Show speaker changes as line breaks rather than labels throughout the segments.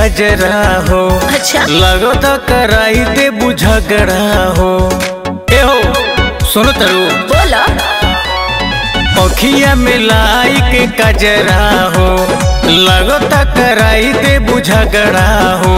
कजरा हो
अच्छा
लगो तो कराई दे बुझगड़ा हो ए हो सुनो तरु
बोलो
अखिया में लाई के कजरा हो लगो तो कराई दे बुझगड़ा हो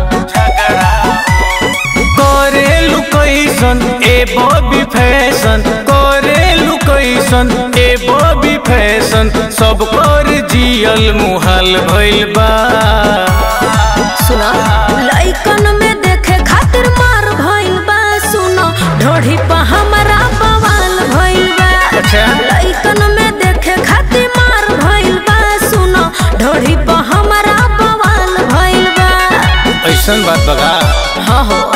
करे लुकैसन ए बॉबी फैशन करे लुकैसन ए बॉबी फैशन सब कर जियल मुहाल भइल बा
सुनो लइकन में देखे खातिर मार भइल बा सुनो ढोढ़ी पर हमरा बवाल भइल बा
अच्छा।
लइकन में देखे खातिर मार भइल बा सुनो ढोढ़ी पर हमरा बवाल भइल बा
ऐसन बात बगा
हाँ हो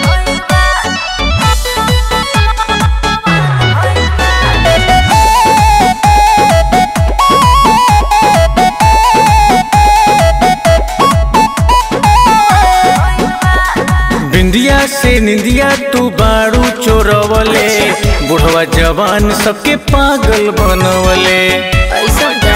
बिंदिया से निंदिया तू बाड़ू चोरवले बुढ़वा जवान सबके पागल बनवले
ऐसा जा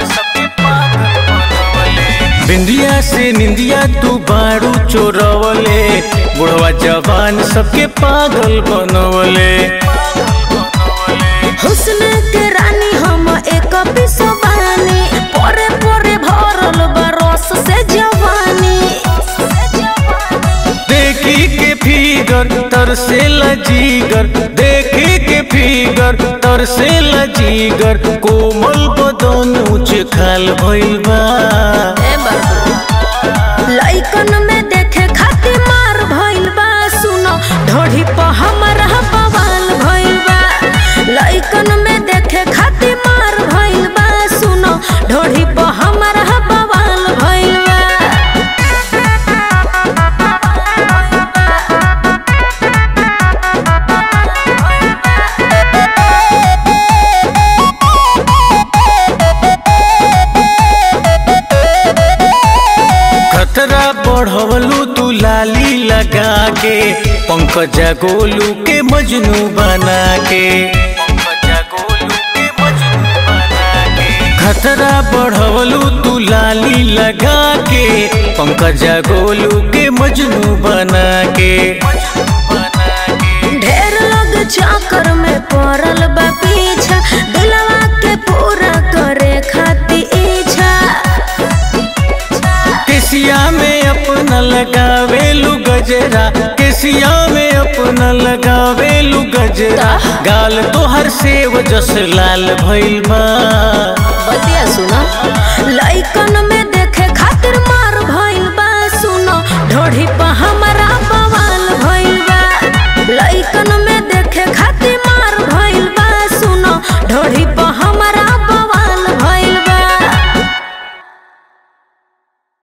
बिंदिया से निंदिया तू बाड़ू चोरवले बुढ़वा जवान सबके पागल बनवले
हुस्न के रानी हम एक पिसवानी पोरे पोरे भरल बरस से जवानी
देखी के फिगर तर से लजीगर देखी के फिगर तर से लजीगर कोमल बदन ऊंच खाल भइल बा
ए बाबू लइकन में देखे खातिर मार भइल बा सुनो ढोढ़ी पर हमरा बवाल भइल बा लइकन में देखे खातिर मार भइल बा सुनो ढोढ़ी पर हमरा बवाल भइल बा
खतरा बढ़वलू तू लाली लगा के पंकजा गोलू के मजनू बना के खतरा बढ़वलू तू लाली लगा के पंकजा गोलू के मजनू बना के
ढेर लोग चक्कर में पड़ल बा पीछा दिलवा के पूरा करे खातिर इच्छा
केसिया में अपना लगावेलू गजरा केसिया में अपना लगावेलू गजरा गाल तोहर सेव जस लाल भइल बा
बतिया सुना